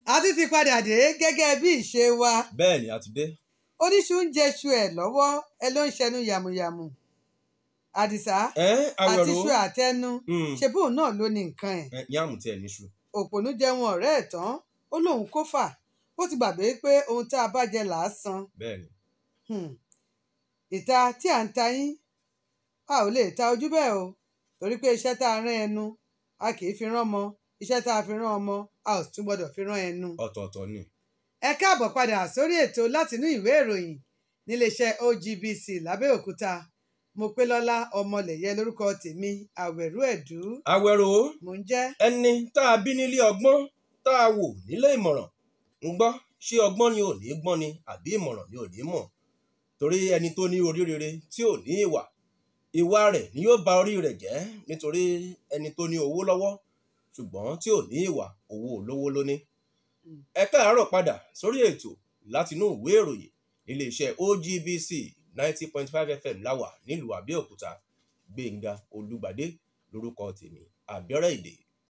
a ti ti padà dé gẹ́gẹ́ bí ìṣe wa bẹ́ẹ̀ ni a ti dé oníṣu ń jẹṣu ẹ̀ lọ́wọ́ ẹ ló ń ṣẹnu yàmùyàmù àdìsá ẹ àti awẹ̀rọ ṣu àtẹnu ṣe bóun náà ló ní nǹkan ẹ̀ ẹ yàmù tí ẹ níṣu òpònú jẹun ọ̀rẹ́ ẹ̀ tán ó lóun kó fà ó ti gbàgbé pé ohun tá a bá jẹ là á san bẹ́ẹ̀ ni Hmm. ìta tí à ń ta yín a ò lè ta ojú bẹ́ẹ̀ o torí pé iṣẹ́ tá a rán ẹnu a kì í fi rán ọmọ iṣẹ́ tá a fi rán ọmọ a ò tún gbọ́dọ̀ fi rán ẹnu. ọ̀tọ̀ọ̀tọ̀ ni ẹ káàbọ̀ padà sórí ètò látinú ìwé ìròyìn níléeṣẹ́ OGBC lábẹ́òkúta mo pé lọ́lá ọmọlẹ̀yẹ lórúkọ tèmi àwẹ̀rú ẹ̀dú awẹ̀rọ mò ń jẹ́ ẹni tá a bí nílé ọgbọ́n tá a wò nílé ìmọ̀ràn ń gbọ́ ṣé ọgbọ́n ni ò ní gbọ́n ni àbí ìmọ̀ràn ni ò ní mọ̀ torí ẹni tó ní orí rere tí ò ní ìwà ìwà rẹ̀ ni yóò ba orí rẹ̀ jẹ́ nítorí ẹni tó ní owó lọ́wọ́ ṣùgbọ́n tí ò ní ìwà owó olówó ló ní. ẹ káàárọ̀ padà sórí ètò látinú ìwé ìròyìn iléeṣẹ́ OGBC ninety point five FM láwà nílùú Àbẹ́òkúta Gbénga Olúgbadé lórúkọ tèmi àbẹ̀rẹ̀ èdè